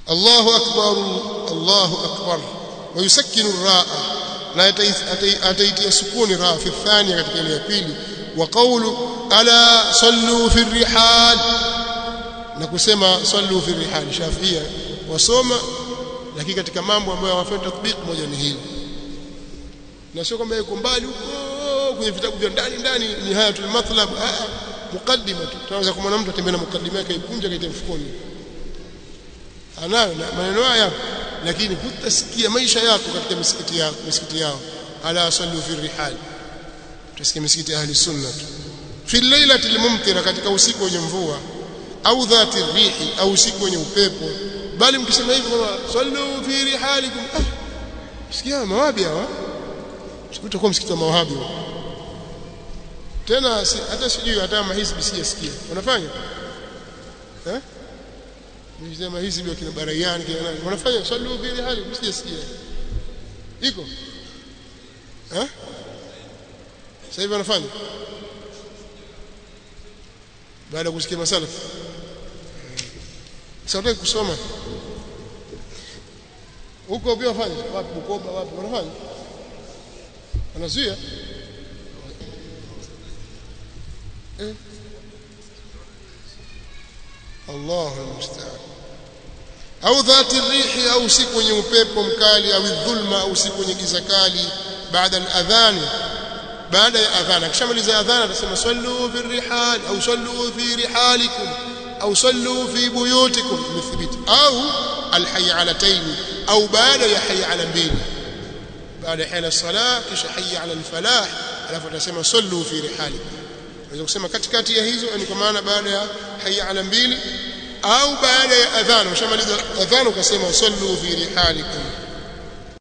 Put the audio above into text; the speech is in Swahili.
Allahu akbar Allahu akbar ويسكن الراء na ataitia sukuni ra fi thania katika ile ya pili wa qawlu ala sallu fi rihal na kusema sallu fi rihal shafia wasoma lakini katika mambo ambayo hawafai tatbiq moja ni hili na sio kwamba yuko mbali huko kwenye vitabu vya ndani ndani nihayatul matlab ah mukaddima tu tunaweza kumwona mtu atembea na mukaddima yake ikunja kaita mfukoni anayo na maneno haya lakini hutasikia maisha yako katika misikiti yao misikiti yao ala sallu fi rihal tutasikia misikiti ahli sunna tu fi lailati almumtira katika usiku wenye mvua au dhati rihi au usiku wenye upepo bali mkisema hivi kwamba sallu fi rihalikum ah sikia mawabi hawa utakuwa msikiti wa mawahabi tena si, hata sijui hata mahizbi sijasikia wanafanya eh nisema hizi ndio kina barayani kina nani wanafanya sallu bi hali msijasikia iko eh sasa hivi wanafanya baada ya kusikia masala sasa kusoma huko pia wafanya wapi Bukoba wapi wanafanya wanazuia eh Allahu almusta'an au dhati rihi au siku yenye upepo mkali au dhulma au siku yenye giza kali baada al-adhan baada ya adhan akishamaliza adhan atasema sallu fi rihal au sallu fi rihalikum au sallu fi buyutikum mithbit au al-hayalatayn au baada ya hayya ala mbili baada ya hayya salah kisha hayya ala al-falah alafu atasema sallu fi rihalikum unaweza kusema katikati ya hizo ni kwa maana baada ya hayya ala mbili au baada ya adhan ushamaliza adhan ukasema sallu fi rihalikum